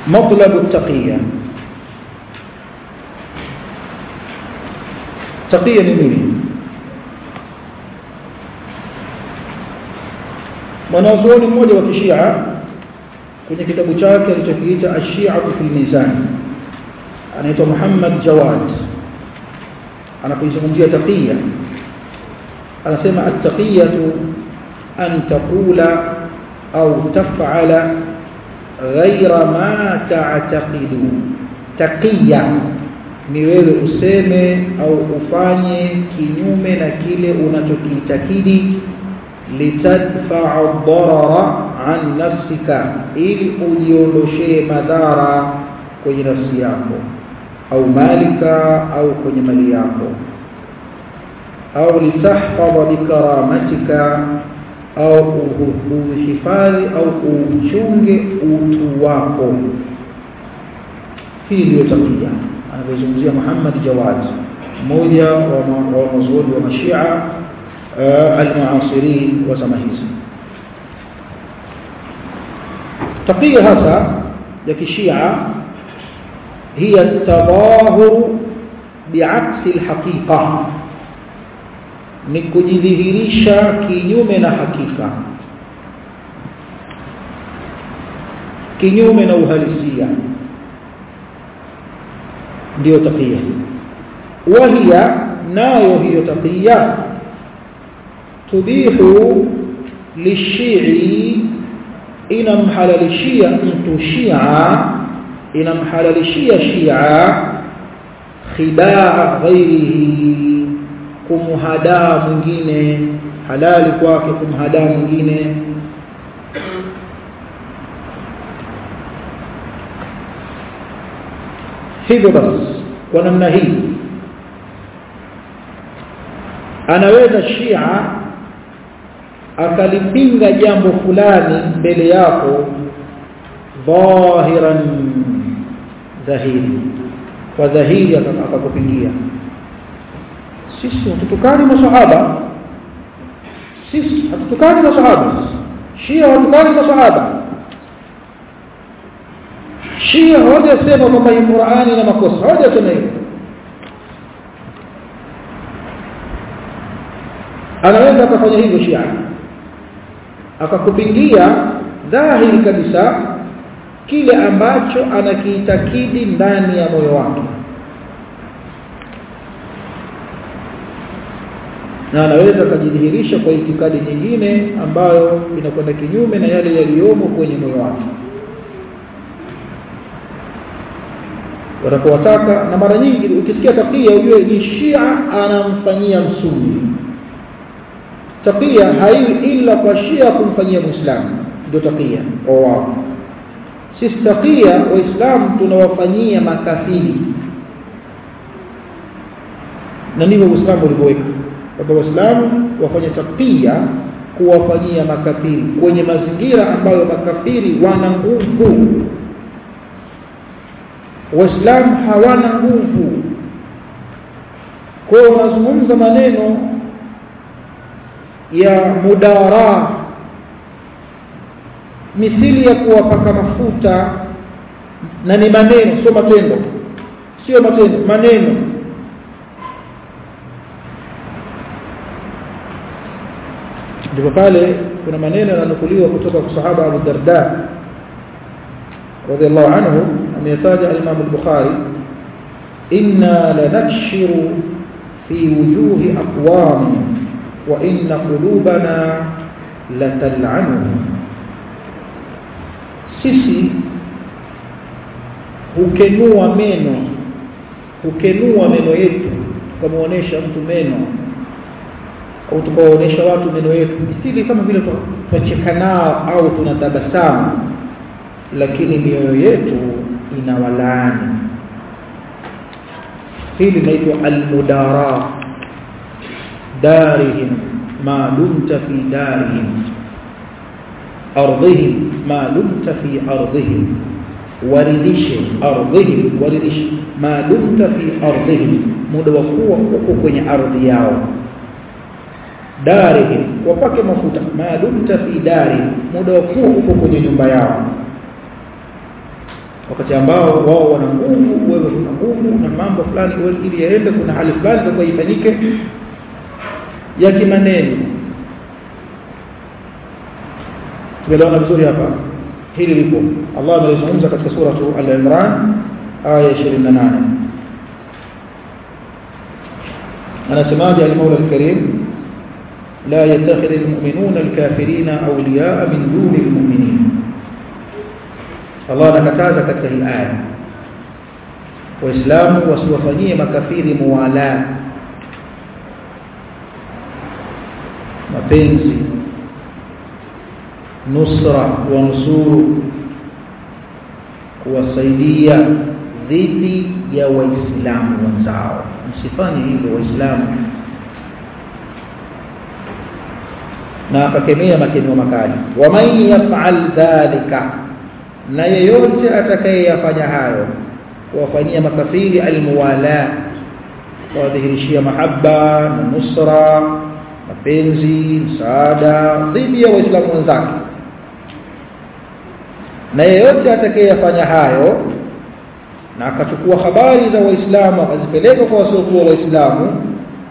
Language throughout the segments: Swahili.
مطلب التقية تقية نميني mwanazuoni mmoja wa kishia kwenye kitabu chake alichokiita ash-shi'atu fil mizan anaitwa Muhammad Jawad anapoizungumzia taqiya anasema at-taqiyatu an taqula au taf'ala ghaira ma ta'taqidu taqiya ni wewe useme au ufanye kinyume na kile unachokiitakidi litadfa'a ad-darara an nafsika ili ujiondoshee madhara kwenye nafsi yako au malika au kwenye mali yako au litahfadha bikaramatika au uhifadhi au uchunge utu wako hii ndio takia anavyozungumzia Muhammad Jawad mmoja wa wanazuoni wa mashia almuasirin wa zama hizi takia hasa ya kishia هي التظاهر بعكس الحقيقة ni kujidhihirisha kinyume na hakika kinyume na uhalisia ndio taqiya wahia nayo hiyo taqiya tubihu lishii inamhalalishia mtu shia inamhalalishia shia khibaa ghairihi kumhadaa mwingine halali kwake kumhadaa mwingine hivyo basi kwa namna hii anaweza shia akalipinga jambo fulani mbele yako dhahiran dhahiri kwa dhahiri akakupingia sisi hatutukani masahaba sisi hatutukani masahaba shia hatukani masahaba shia hawajasema kwamba hii Qur'ani na makosa hawajasema hivyo anaweza akafanya hivyo shia akakupingia dhahiri kabisa kile ambacho anakiitakidi ndani ya moyo wake na anaweza akajidhihirisha kwa itikadi nyingine ambayo inakwenda kinyume na yale yaliyomo kwenye moyo wake wanapowataka na mara nyingi ukisikia takia ujue ni shia anamfanyia msuni takia haiwi ila kwa shia kumfanyia muislamu ndio takia kwa wao sisi takia waislamu tunawafanyia makafiri na ndivyo uislamu ulivyoweka kwamba waislamu wafanye takia kuwafanyia makafiri kwenye mazingira ambayo makafiri wana nguvu waislamu hawana nguvu kwa hiyo wanazungumza maneno ya mudara mithili ya kuwapaka mafuta na ni maneno sio matendo sio matendo maneno ndipo pale kuna maneno yananukuliwa kutoka kwa sahaba Abu Darda radhiallahu anhu ameyataja al-Imam al-Bukhari inna lanakshiru fi wujuhi aqwam wa inna qulubana latal'anuhum sisi hukenua meno hukenua meno yetu tukamuonesha mtu meno au tukawaonesha watu meno yetu isili kama vile tunacheka nao au tunatabasamu lakini mioyo yetu inawalaani hili linaitwa almudara darihim ma dumta fi darihim ardhihim ma dumta fi ardhihim waridishe ardhihim waridishe ma dumta fi ardhihim muda wa kuwa uko kwenye ardhi yao darihim wapake mafuta ma dumta fi dari muda wa kuwa uko kwenye nyumba yao wakati ambao wao wana nguvu wewe una nguvu na mambo fulani ili yaende kuna hali fulani itakuwa ifanyike ya kimaneno tumeelewana vizuri hapa hili lipo Allah amelizungumza katika sura al-Imran aya 28 anasemaje al-Maula al-Karim لا يتخذ المؤمنون الكافرين أولياء من دون المؤمنين الله anakataza katika hii aya waislamu wasiwafanyie makafiri muwala mapenzi nusra wanusuru kuwasaidia dhidi ya waislamu wenzao msifanye hivyo waislamu na akakemea makemeo makali waman yaf'al dhalika na yeyote atakayeyafanya hayo kuwafanyia makafiri almuwala kuwadhihirishia mahaba na nusra mapenzi msaada dhidi ya waislamu wenzake na yeyote atakayeyafanya hayo na akachukua habari za waislamu akazipeleka kwa wasiokuwa waislamu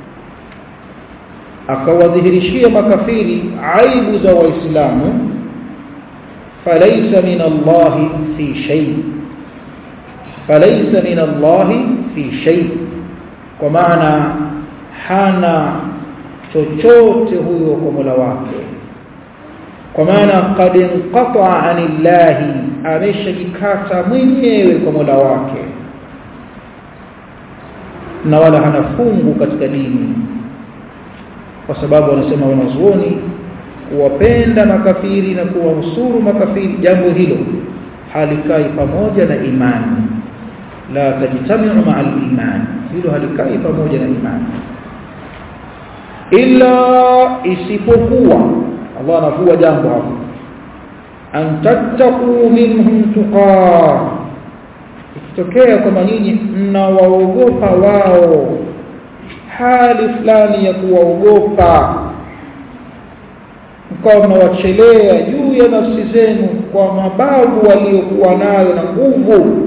akawadhihirishia makafiri aibu za waislamu falaysa min Allah fi shay falaysa min Allah fi shay kwa maana hana chochote huyo kwa Mola wake kwa maana qad inqata anillahi ameshajikata mwenyewe kwa Mola wake na wala hana fungu katika dini kwa sababu wanasema wanazuoni kuwapenda makafiri na kuwanusuru makafiri jambo hilo halikai pamoja na imani la tajtamiu maa al-iman hilo halikai pamoja na imani illa isipokuwa Allah anavua jambo hapo an tattaqu minhum tuqa ikitokea kwamba nyinyi mnawaogopa wao hali fulani ya kuwaogopa mkawa mnawachelea juu ya nafsi zenu kwa mabavu waliokuwa nayo na nguvu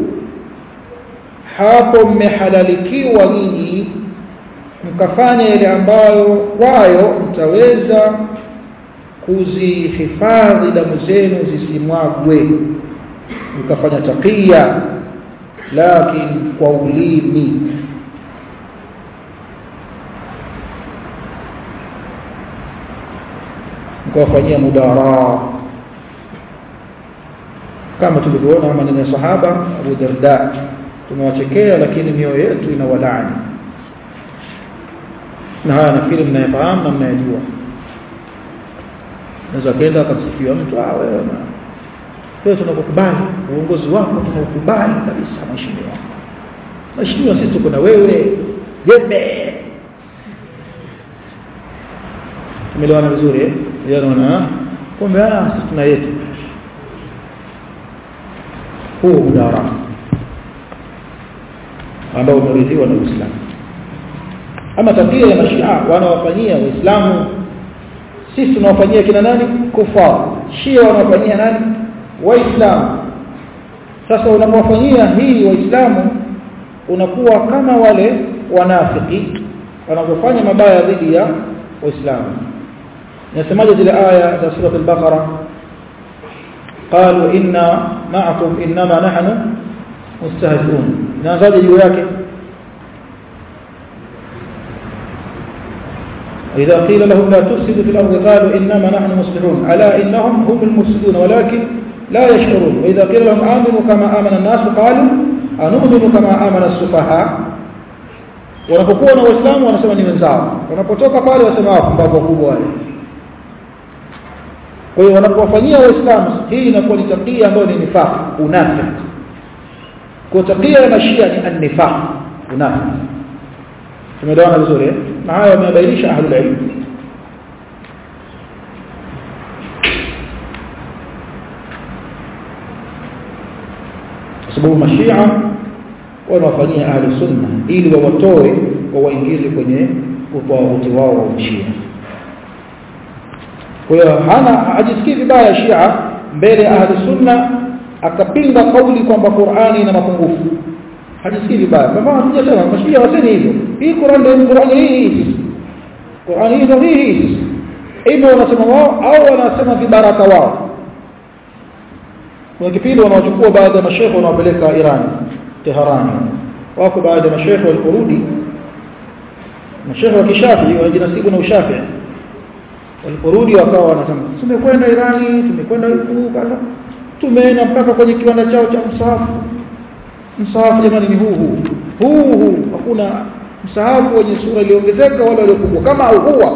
hapo mmehalalikiwa nyinyi mkafanya yale ambayo kwayo mtaweza kuzihifadhi damu zenu zisimwagwe mkafanya takia lakini kwa ulimi mkawafanyia mudara kama tulivyoona maneno ya sahaba Abu Darda tumewachekea lakini mioyo yetu ina walaani na haya nafikiri mnayafahamu na mnayajua naweza kaenda akamsifia mtu ah wewe wewe tunakukubali uongozi wako tunaukubali kabisa mheshimiwa mheshimiwa sisi tuko na wewe jembe tumeelewana vizuri eh yanaona kumbe ah sisi tuna yetu huu mudara ambao umeridhiwa na Uislamu ama tabia ya mashia wanawafanyia waislamu sisi tunawafanyia kina nani kufar shia wanawafanyia nani waislamu sasa unapowafanyia hii waislamu unakuwa kama wale wanafiki wanavyofanya mabaya dhidi ya waislamu nasemaje zile aya za sura al-baqara قالوا إنا معكم إنما نحن مستهزئون نازل juu yake إذا قيل لهم لا تفسدوا في الأرض قالوا إنما نحن مصلحون ألا إنهم هم المفسدون ولكن لا يشعرون وإذا قيل لهم آمنوا كما آمن الناس قالوا أنؤمن كما آمن السفهاء wanapokuwa na waislamu wanasema ni wenzao wanapotoka pale wasema wapumbavu wakubwa wale kwa hiyo wanapowafanyia waislamu hii inakuwa ni tabia ambayo ni nifaq unafiki kwa tabia ya mashia ni an-nifaq unafiki tumeelewana vizuri na haya wamebainisha ahlul ilm sababu mashia wanawafanyia ahli sunna ili wawatoe wawaingize kwenye utawauti wao wa ushia kwa hiyo hana hajisikii vibaya shia mbele ahli sunna akapinga kauli kwamba Qur'ani ina mapungufu hajisikii vibaya kama hatujasema mashia waseni hivyo hii Qur'an ndio Qur'an hii Qur'an hii ndio hii hivyo wanasema wao au wanasema vibaraka wao kuna kipindi wanaochukua baadhi ya mashehe wanawapeleka Iran Teherani wako baadhi ya mashehe waliporudi mashehe wa kishafi wajinasibu na ushafi waliporudi wakawa wanasema tumekwenda Irani tumekwenda huku kaza tumeenda mpaka kwenye kiwanda chao cha msahafu msahafu jamani ni huu huu huu huu hakuna msahafu wenye sura iliongezeka wala iliyopungua kama huwa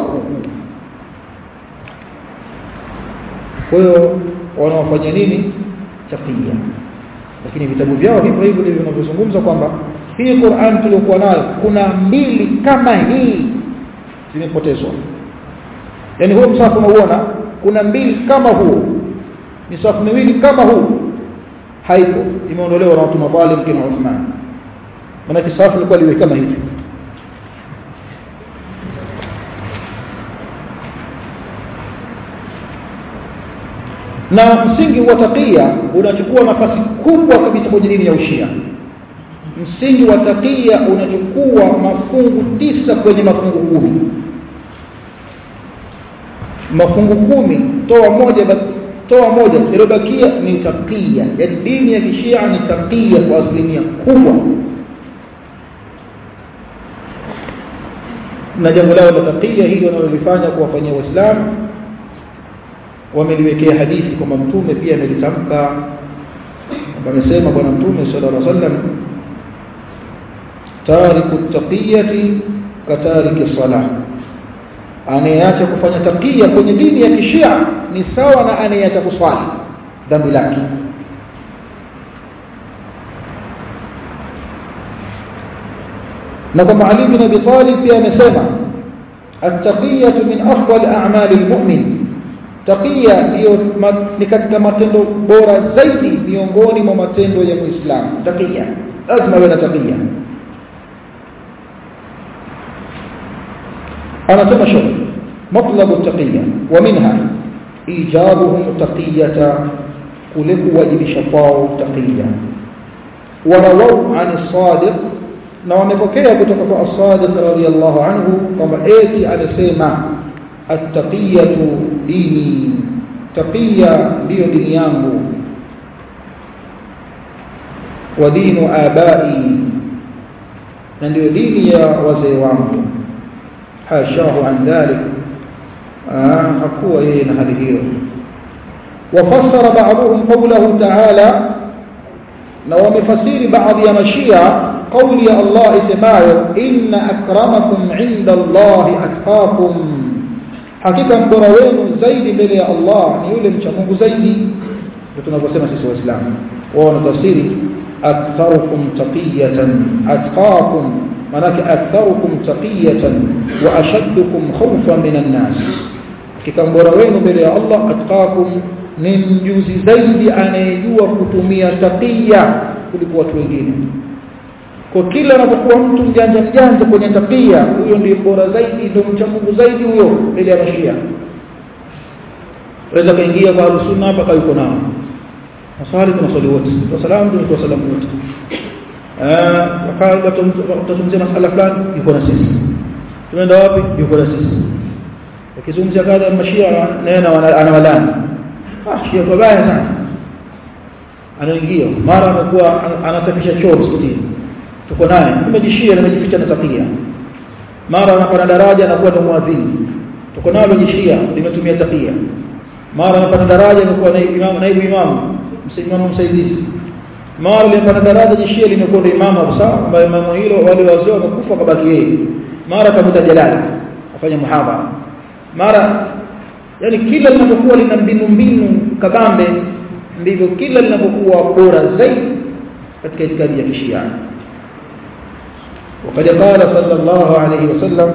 kwa hiyo wanaofanya nini taqiya lakini vitabu vyao hivyo hivyo ndivyo vinavyozungumza kwamba hii Qur'an tuliyokuwa nayo kuna mbili kama hii zimepotezwa yani huo msafu unauona kuna mbili kama huo misafu miwili kama huu haipo imeondolewa na watu madhalim kina Uthman maana kisafu ilikuwa liwe kama hivi na msingi wa taqiya unachukua nafasi kubwa kabisa kwenye dini ya ushia msingi wa taqiya unachukua mafungu tisa kwenye mafungu kumi mafungu kumi toa moja toa moja iliyobakia ni taqiya ya dini ya kishia ni taqiya kwa asilimia kubwa na jambo lao la taqiya hili wanalolifanya kuwafanyia waislamu wameliwekea hadithi kwamba mtume pia amelitamka amesema bwana mtume sallallahu alaihi wasallam tariku taqiyati katariki salah anayeacha kufanya taqiya kwenye dini ya kishia ni sawa na anayeacha kuswali dhambi lake na kama Ali bin Abi Talib pia amesema at-taqiyatu min afdal a'mali al-mu'min taqiya ndio ni katika matendo bora zaidi miongoni mwa matendo ya Muislamu taqiya lazima awe na taqiya anasema shauri مطلب التقية ومنها إيجابهم تقية كلك واجب شفاء تقية ورووا عن الصادق na wamepokea kutoka kwa as-Sadiq radhiyallahu anhu kwamba eti alisema at-taqiyatu dini taqiya ndiyo dini yangu wa dinu abai na ndiyo dini ya wazee wangu hashahu an dhalik hakuwa yeye na hali hiyo wafassara ba'dhum qawlahu ta'ala na wamefasiri baadhi ya mashia قولي يا الله اسمعوا إن أكرمكم عند الله أتقاكم حقيقة mbora wenu zaidi mbele ya Allah ni yule mcha Mungu zaidi ndio tunavyosema sisi waislamu wao wanatafsiri aktharukum taqiyatan atqakum manake aktharukum taqiyatan wa ashaddukum khawfan minan nas hakika mbora wenu mbele ya Allah atqakum ni mjuzi zaidi anayejua kutumia taqiya kuliko watu wengine kwa kila anapokuwa mtu mjanja mjanja kwenye tabia huyo ndiye bora zaidi ndio mcha Mungu zaidi huyo mbele ya mashia waweza kaingia kwa sunna hapa kwa yuko nao maswali kuna swali wote kwa salamu ndio kwa salamu wote eh wakati tutazungumzia masala fulani yuko na sisi tunaenda wapi yuko na sisi akizungumzia kadha ya mashia nena anawalani ah shia kwa baya sana anaingia mara anakuwa anasafisha choo msikitini tuko naye tumejishia limejificha na takia mara anapanda daraja anakuwa ndo muadhini tuko nalo jishia limetumia takia mara anapanda daraja anakuwa naibu imamu naibu imamu msimamo msaidizi mara limepanda daraja jishia limekuwa ndo imamu kabisa ambaye imamu hilo wale wazee wamekufa kabaki yeye mara kamuta jalala afanya muhadhara mara yani kila linapokuwa lina mbinu mbinu kabambe ndivyo kila linapokuwa bora zaidi katika itikadi ya kishia وقد قال صلى الله عليه وسلم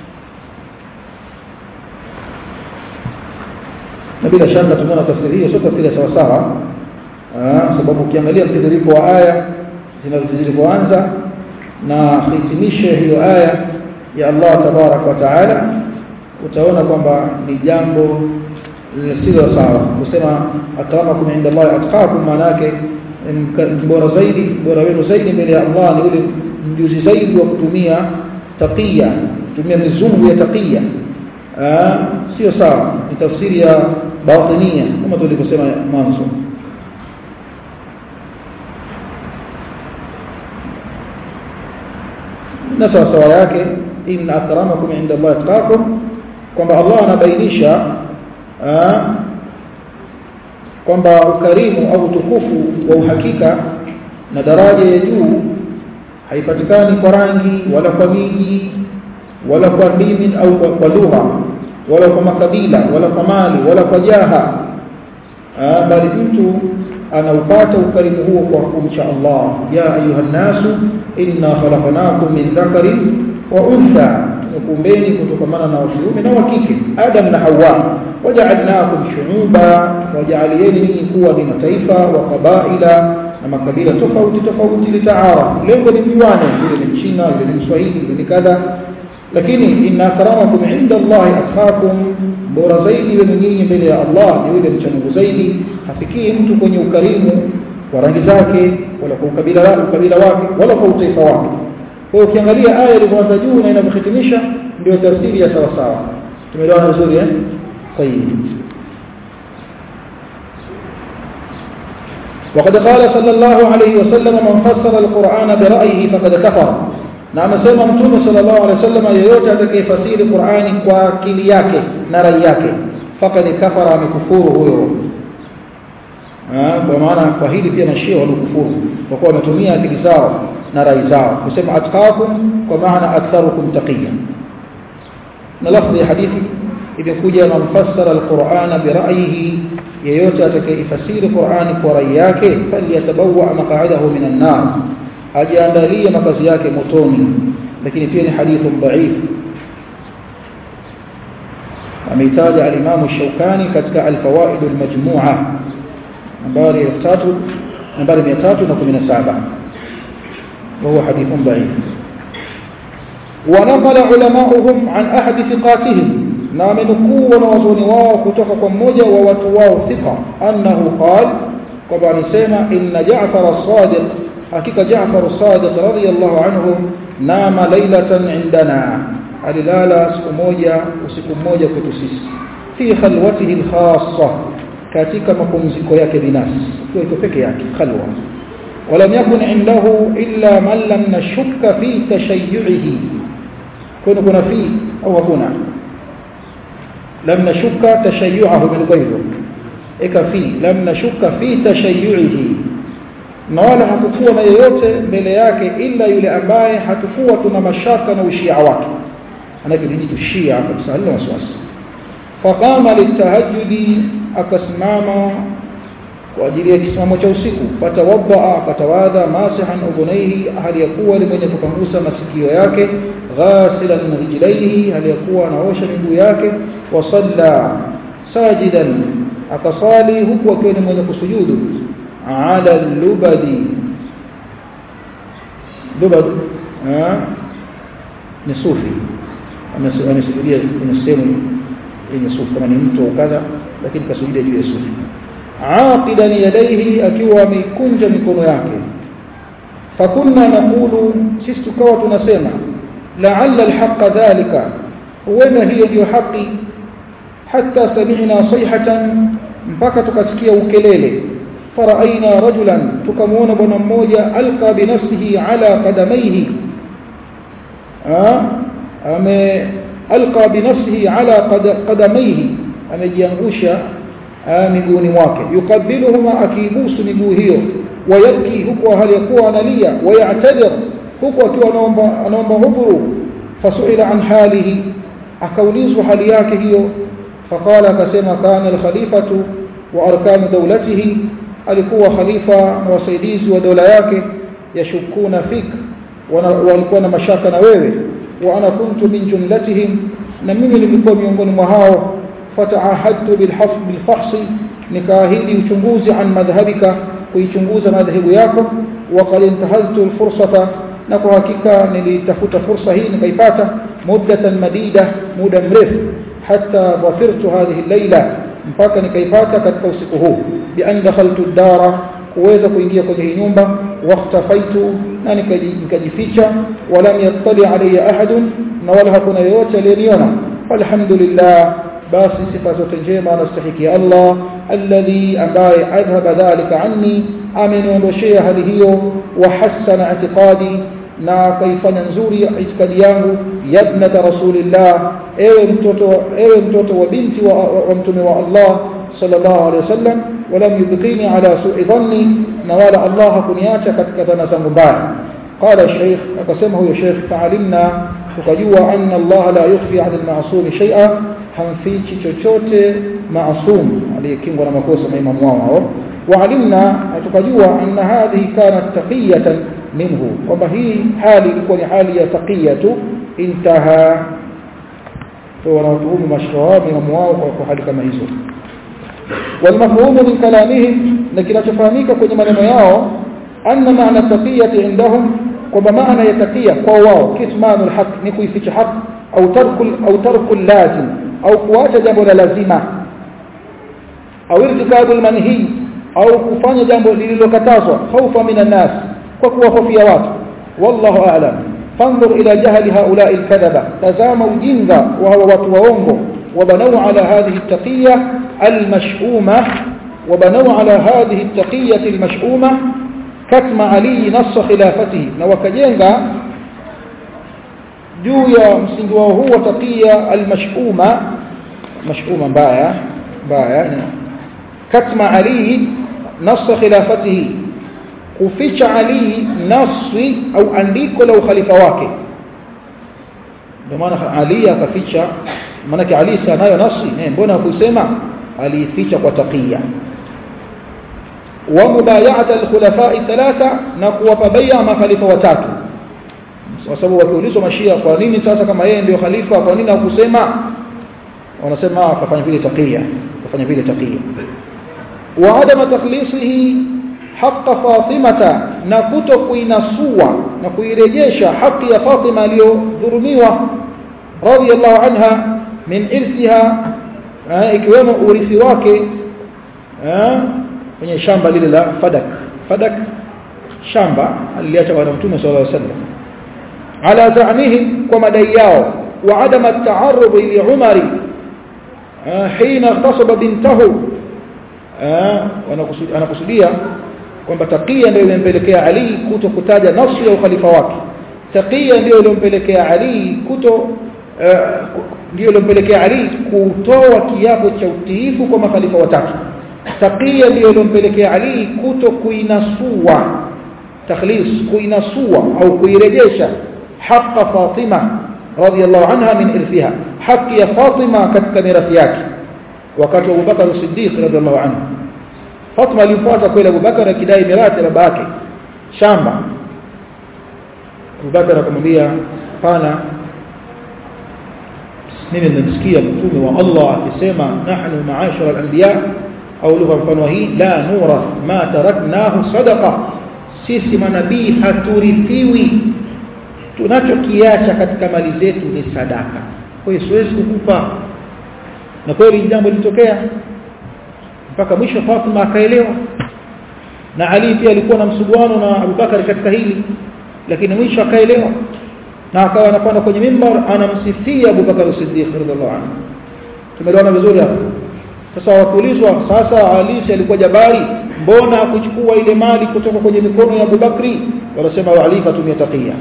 na bila shaka tumeona tafsiri hiyo sio tafsiri sawa sawa sababu ukiangalia mtiririko wa aya zilizoanza na hitimishe hiyo aya ya Allah tabarak wa taala utaona kwamba ni jambo sio sawa kusema akramakum inda Allah atqakum maana yake bora zaidi bora wenu zaidi mbele ya Allah ni yule mjuzi zaidi wa kutumia taqiya kutumia mizungu ya taqiya sio sawa ni tafsiri ya batinia kama tulivyosema mwanzo na sawa sawa yake inna akramakum inda Allah atqakum kwamba Allah anabainisha kwamba ukarimu au utukufu wa uhakika na daraja ya juu haipatikani kwa rangi wala kwa miji wala kwa dini au kwa, kwa lugha wala kwa makabila wala kwa mali wala kwa jaha bali mtu anaupata ukarimu huo kwa kumcha Allah ya ayuha nasu inna khalaqnakum min dhakarin wa untha tumekumbeni kutokamana na wakiume na wa kike Adam na Hawa waja'alnakum shu'uba waja'aliyeni ninyi kuwa ni mataifa wa qabaila na makabila tofauti tofauti litaarafu lengo ni mjuane yule ni mchina yule ni mswahili yule ni kadha lakini inna akramakum inda Allah atqakum bora zaidi wenu nyinyi mbele ya Allah ni yule mcha Mungu zaidi hafikii mtu kwenye ukarimu wa rangi zake wala kwa ukabila wake ukabila wake wala kwa utaifa wake kwa hiyo ukiangalia aya iliyoanza juu na inavyohitimisha ndio tafsiri ya sawa sawa tumeelewana vizuri eh طيب وقد قال صلى الله عليه وسلم من فسر القرآن برأيه فقد كفر na amesema mtume sallallahu alaihi wasallam yeyote atakayefasiri Qur'ani kwa akili yake na rai yake fakad kafara amekufuru huyo kwa maana kwa hili pia mashia walikufuru kwa kuwa wametumia akili zao na rai zao kusema atqakum kwa maana aktharukum taqiya na lafzi ya hadithi imekuja na mfassara alqur'ana bira'yihi yeyote atakayefasiri Qur'ani kwa rai yake falyatabawwa maq'adahu minan nar ajiandalie makazi yake motoni lakini pia ni hadithu dhaif ameitaja al-Imam Shawkani katika al-Fawaid al-Majmu'a nambari 3 nambari 317 وهو حديث ضعيف ونقل علماؤهم عن أحد ثقاتهم نامنكوا ونوزون واو كتوك مmoja wa watu wao thika annahu qala kwamba alisema inna Ja'far as-Sadiq hakika Jaafar as-Sadiq radiyallahu anhu nama lailatan indana alilala siku moja usiku mmoja kwetu sisi fi khalwatihi al-khassa katika mapumziko yake binafsi kwa iko peke yake khalwa ولم يكن عنده إلا من لم نشك في تشيعه كنا كنا فيه أو هنا لم نشك تشيعه من غيره إك فيه لم نشك في تشيعه na wala hakukuwa na yeyote mbele yake ila yule ambaye hatukuwa tuna mashaka na ushia wake anakijitu shia kabisa halina wasiwasi faqama litahajjudi akasimama kwa ajili ya kisimamo cha usiku fatawadda akatawadha masihan udhunaihi hali ya kuwa ni mwenye kupangusa masikio yake ghasilan rijlaihi hali ya kuwa anaosha miguu yake wa salla sajidan akasali huku akiwa ni mwenye kusujudu ala lubadi lubad ni sufi amesujudia kwenye sehemu yenye sufi kama ni mtu au kadha lakini kasujudia juu ya sufi aqidan yadayhi akiwa ameikunja mikono yake fakunna naqulu sisi tukawa tunasema la'alla alhaqqa dhalika huenda hiyo ndio haki hatta sami'na sayhatan mpaka tukasikia ukelele فرأينا رجلا تكمون بنا مmoja alqa binafsihi ala qadamayhi ame alqa binafsihi ala qadamayhi amejiangusha miguuni mwake yukabiluhuma akibusu miguu hiyo wayabki huku hali yakuwa analia wayatadir huku akiwa anaomba anaomba hudhuru fasuila an halihi akaulizwa hali yake hiyo faqala akasema kana alkhalifatu wa arkanu dawlatihi alikuwa khalifa na wasaidizi wa dola yake yashukuna fik walikuwa na mashaka na wewe wa ana kuntu min jumlatihim na mimi nilikuwa miongoni mwa hao fataahadtu bilhafs bilfahsi nikaahidi uchunguzi an madhhabika kuichunguza madhehebu yako wa qad intahaztu alfursata na kwa hakika nilitafuta fursa hii nikaipata muddatan madida muda mrefu hatta dhafirtu hadhihi layla mpaka nikaipata katika usiku huu bi an dakhaltu dara kuweza kuingia kwenye hii nyumba wakhtafaitu na nikajificha walam yattali alayya ahadun na wala hakuna yeyote aliyeniona alhamdulillah basi sifa zote njema anastahiki Allah alladhi ambaye adhhaba dhalika anni ameniondoshea hali hiyo wa hasana i'tiqadi na kaifanya nzuri itikadi yangu yabnata rasulillah ewe mtoto ewe mtoto wa binti wa, wa, wa mtume wa Allah sallallahu alaihi wasallam walam yubqini ala su'i dhanni na wala Allah hakuniacha katika dhana zangu mbaya qala shaykh akasema huyo shaykh fa'alimna tukajua anna Allah la yukhfi 'ala al-ma'sum shay'a hamfichi chochote maasum aliyekingwa na makosa maimamu wao hao waalimna tukajua anna hadhihi kanat taqiyatan minhu kwamba hii hali ilikuwa ni hali ya taqiya tu intaha kwa wanatuhumu mashrawa maimamu wao kwa hali kama hizo والمفهوم من كلامهم لكن تفهميك kwenye maneno yao anna ma'na taqiyati indahum kwamba maana ya taqiya kwa wao kitmanul haq ni kuificha haq au tarkul au tarkul lazim au kuacha jambo la lazima au irtikabul manhi au kufanya jambo lililokatazwa khaufa minan nas kwa kuwahofia watu wallahu a'lam fanzur ila jahli haula'i alkadhaba tazama ujinga wa hawa watu waongo وبنوا على هذه التقية المشؤومة وبنوا على هذه التقية المشؤومة كتم علي نص خلافته وكجنغا juu ya msingi wao huu wa taqiya almashuma mashuma mbaya mbaya katma ali nas khilafatihi kuficha ali nasi au andiko la ukhalifa wake ndio maana ali akaficha maana ali sanayo nasi eh mbona kusema alificha kwa taqiya wa mubay'at alkhulafa thalatha na kuwapa bai'a makhalifa watatu kwa sababu wakiulizwa mashia kwa nini sasa kama yeye ndio khalifa kwa nini hakusema wanasema akafanya vile taqiya akafanya vile taqiya wa adama takhlisihi haqqa fatimata na kuto kuinasua na kuirejesha haki ya Fatima aliyodhulumiwa radiyallahu anha min irsiha ikiwemo urithi wake kwenye shamba lile la Fadak Fadak shamba aliacha bwana mtume sallallahu alaihi wasallam على زعمهم ومدياو وعدم التعرض لعمر حين اغتصب بنته انا kusudia kwamba taqiya ndio ilempelekea Ali kuto kutaja nafsi ya ukhalifa wake taqiya ndio ilempelekea Ali kuto ndio ilempelekea Ali kutoa kiapo cha utiifu kwa makhalifa watatu taqiya ndio ilempelekea Ali kuto kuinasua takhlis kuinasua au kuirejesha حق فاطمة رضي الله عنها من إرثها حق يا فاطمة كتك ميراثياك وكانت أبو بكر الصديق رضي الله عنه فاطمة لمفاتا كويل أبو بكر كداي ميراثي رباكي شامبا أبو بكر كمبيا قال mimi nimemsikia mtume wa Allah akisema nahnu maashara al-anbiya au lugha mfano hii la nura ma taraknahu sadaqa sisi manabii haturithiwi tunachokiacha katika mali zetu ni sadaka kwa hiyo siwezi kukupa na kweli jambo lilitokea mpaka mwisho Fatima akaelewa na Ali pia alikuwa na msuguano na Abubakar katika hili lakini mwisho akaelewa na akawa anapanda kwenye mimbar anamsifia Abubakar Siddiq radhiallahu anhu tumeelewana vizuri hapo sasa wakuulizwa sasa Ali alikuwa jabari mbona kuchukua ile mali kutoka kwenye mikono ya Abubakri wanasema Ali katumia taqiya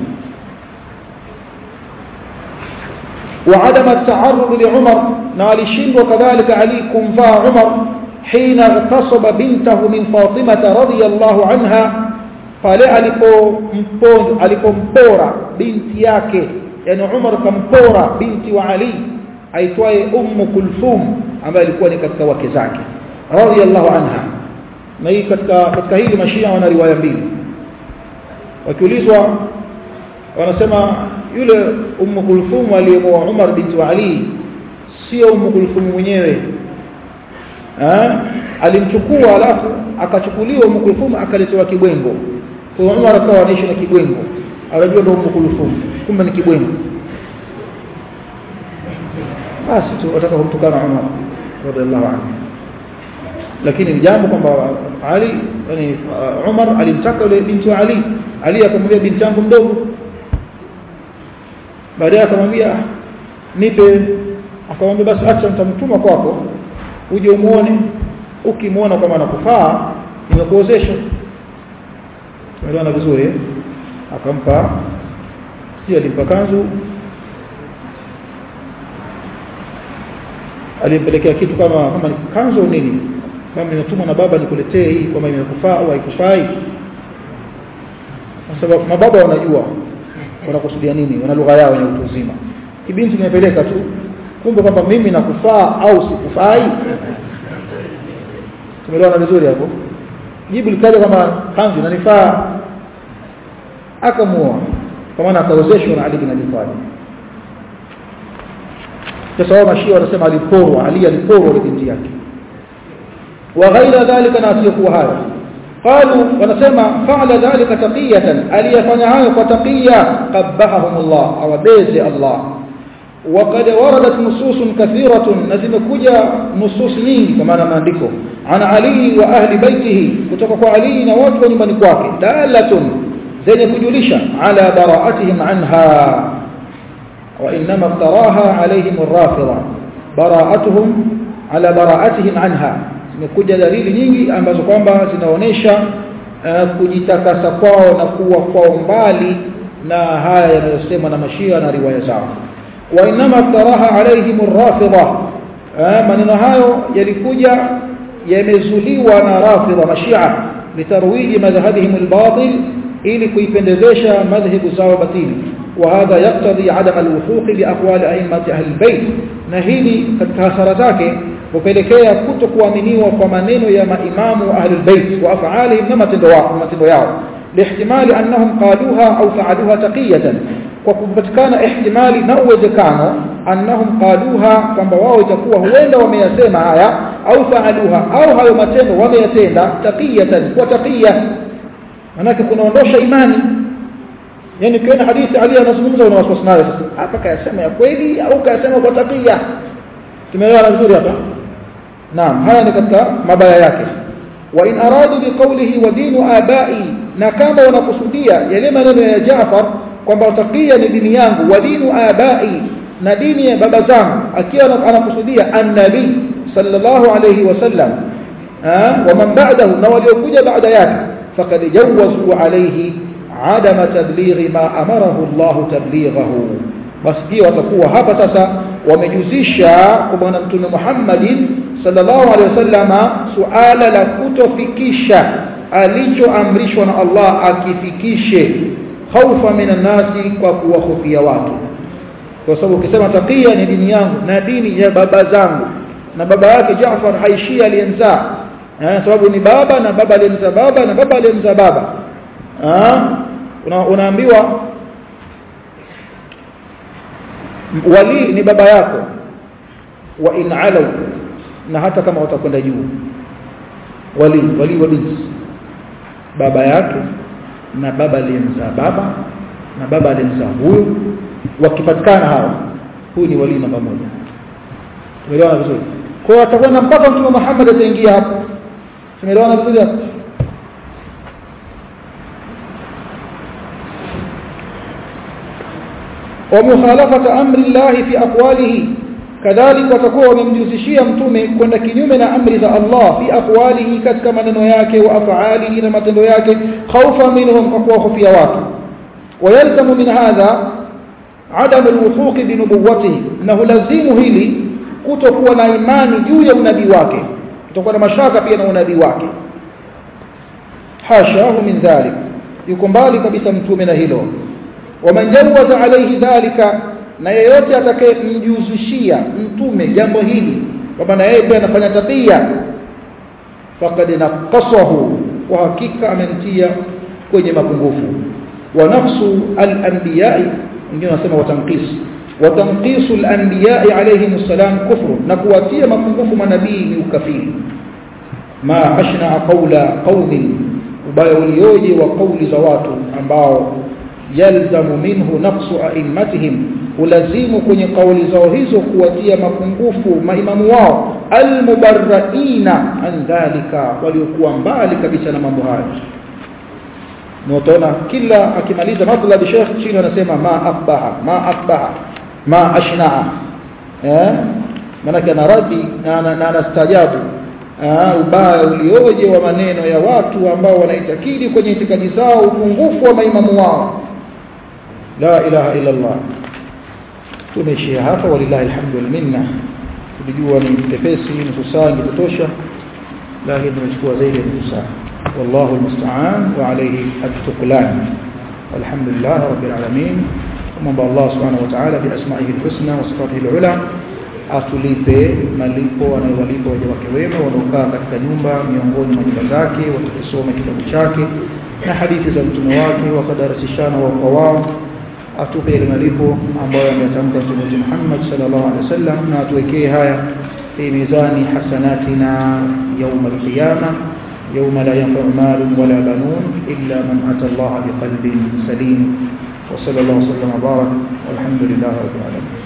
وعدم التعرض لعمر نالشين وكذلك علي كنفا عمر حين اغتصب بنته من فاطمة رضي الله عنها pale alipompora binti yake yani Umar kampora binti wa Ali aitwaye Ummu Kulthum ambaye alikuwa ni katika wake zake radiyallahu anha na hii katika katika hili mashia wana riwaya mbili wakiulizwa wanasema yule Ummu Kulthum aliyemoa Umar binti wa Ali sio Ummu Kulthum mwenyewe eh alimchukua alafu akachukuliwa Ummu Kulthum akaletewa kibwengo kwa Umar akawa anaishi na kibwengo anajua ndio Ummu Kulthum kumbe ni kibwengo basi tu wataka kumtukana Umar radhiallahu anhu lakini ni jambo kwamba Ali yani uh, Umar alimtaka yule binti wa Ali Ali akamwambia binti yangu mdogo baadaye akamwambia nipe akamwambia basi acha nitamtuma kwako uje umuone ukimwona kama anakufaa nimekuozesha tumeelewana vizuri eh? akampa si alimpa kanzu alimpelekea kitu kama kama kanzu nini kama nimetumwa na baba nikuletee hii kama imekufaa au haikufai kwa sababu mababa wanajua wanakusudia nini wana lugha yao ya utu uzima kibinti kimepeleka tu kumbe kwamba mimi nakufaa au sikufai tumeelewana vizuri hapo jibu likaja kama kanzu inanifaa akamuoa kwa maana akaozeshwa na Ali bin Abi Talib sasa wao mashia wanasema aliporwa Ali aliporwa binti yake wa ghaira dhalika na asiyokuwa hayo qalu wanasema fa'ala dhalika taqiyatan aliyafanya hayo kwa taqiya qabbahum Allah awabeze Allah وقد وردت نصوص كثيرة نزم كجا نصوص نينgi kwa maana maandiko ana Ali wa ahli baitihi kutoka kwa Ali na watu wa nyumbani kwake dalatun zenye kujulisha ala bara'atihim anha wa inma iftaraha alayhim ar-rafida bara'atuhum ala bara'atihim anha zimekuja dalili nyingi ambazo kwamba zinaonesha uh, kujitakasa kwao na kuwa kwao mbali na haya yanayosema na mashia na riwaya zao wa inma iftaraha alayhim ar-rafida maneno hayo yalikuja yamezuliwa na rafida mashia litarwiji madhhabihim al-batil ili kuipendezesha madhhabu zao batili وهذا يقتضي عدم الوثوق باقوال ائمه اهل البيت na hili katika hasara zake hupelekea kutokuaminiwa kwa maneno ya maimamu ahli albayt wa af'alihim na matendo yao matendo yao lihtimali annahum qaluha au fa'aluha taqiyatan kwa kupatikana ihtimali na uwezekano annahum qaluha kwamba wao itakuwa huenda wameyasema haya au fa'aluha au hayo matendo wameyatenda taqiyatan kwa taqiya manake kunaondosha imani yani ukiona hadithi Ali anazungumza una wasiwasi nayo sasa hapa kayasema ya kweli au kayasema kwa taqiya tumeelewana vizuri hapa naam haya ni katika mabaya yake wa in aradu biqawlihi wa dinu abai na kama wanakusudia yale maneno ya Jaafar kwamba taqiya ni dini yangu wa dinu abai na dini ya baba zangu akiwa anakusudia annabi sallallahu alayhi wasallam wa man ba'dahu na waliokuja baada yake faqad jawazu alayhi عدم تبليغ ما أمره الله تبليغه basi pia watakuwa hapa sasa wamejuzisha kwa bwana mtume Muhammad sallallahu alaihi wasallama suala la kutofikisha alichoamrishwa na Allah akifikishe khaufa minan nasi kwa kuwahofia watu kwa sababu ukisema taqiya ni dini yangu na dini ya baba zangu na baba yake Jaafar haishia aliyemzaa eh sababu ni baba na baba aliyemzaa baba na baba aliyemzaa baba una, unaambiwa wali ni baba yako wa in alau na hata kama watakwenda juu wali wali wa binti baba yake na baba aliyemzaa baba na baba aliyemzaa huyo wakipatikana hawa huyu ni wali namba moja tumeelewana vizuri kwa hiyo atakwenda mpaka mtume Muhammad ataingia hapo tumeelewana vizuri hapo ومخالفه امر الله في اقواله كذلك watakuwa wamemjuzishia mtume kwenda kinyume na amri za Allah fi aqwalihi katika maneno yake wa af'alihi na matendo yake khawfa minhum kwa kuwahofia watu ويلزم من هذا عدم الوثوق بنبوته انه lazimu hili kutokuwa na imani juu ya unabii wake kutokuwa na mashaka pia na unabii wake hashahu min dhalik yuko mbali kabisa mtume na hilo waman jawaza alayhi dhalika na yeyote atakayemjuzishia mtume jambo hili kwamba na yeye pia anafanya tabia faqad naqasahu wa hakika amemtia kwenye mapungufu wa nafsu al-anbiya wengine wanasema watanqis wa tanqisu al-anbiya alayhim salam kufru na kuwatia mapungufu manabii ni ukafiri ma ashna qawla qaumin ubaya ulioje wa kauli za watu ambao يلزم منه نقص ائمتهم ulazimu kwenye kauli zao hizo kuwatia mapungufu maimamu wao almubarraina an dhalika waliokuwa mbali kabisa na mambo hayo mtaona kila akimaliza matlab Sheikh chini anasema ma akbaha ma akbaha ma ashnaa eh maana anaradi na anastajabu ubaya ulioje wa maneno ya watu ambao wanaitakidi kwenye itikadi zao upungufu wa maimamu wao la ilaha illa Allah tumeishia hapa walillahi alhamdu wal minna tulijua ni pepesi nusu saa ingetosha lakini tumechukua zaidi ya nusu saa والله المستعان وعليه التقلان والحمد لله رب العالمين ومن الله سبحانه وتعالى بأسمائه الحسنى وصفاته العلى atulipe malipo anayowalipa waja wake wema wanaokaa katika nyumba miongoni mwa nyumba zake wakisoma kitabu chake na hadithi za mtume wake wakadarasishana wao kwa wao atupe ile malipo ambayo ametamka mtume wetu Muhammad sallallahu alaihi wasallam na atuwekee haya fi mizani hasanatina يوم القيامة يوم لا ينفع مال ولا بنون إلا من أتى الله بقلب سليم وصلى الله وسلم وبارك والحمد لله رب العالمين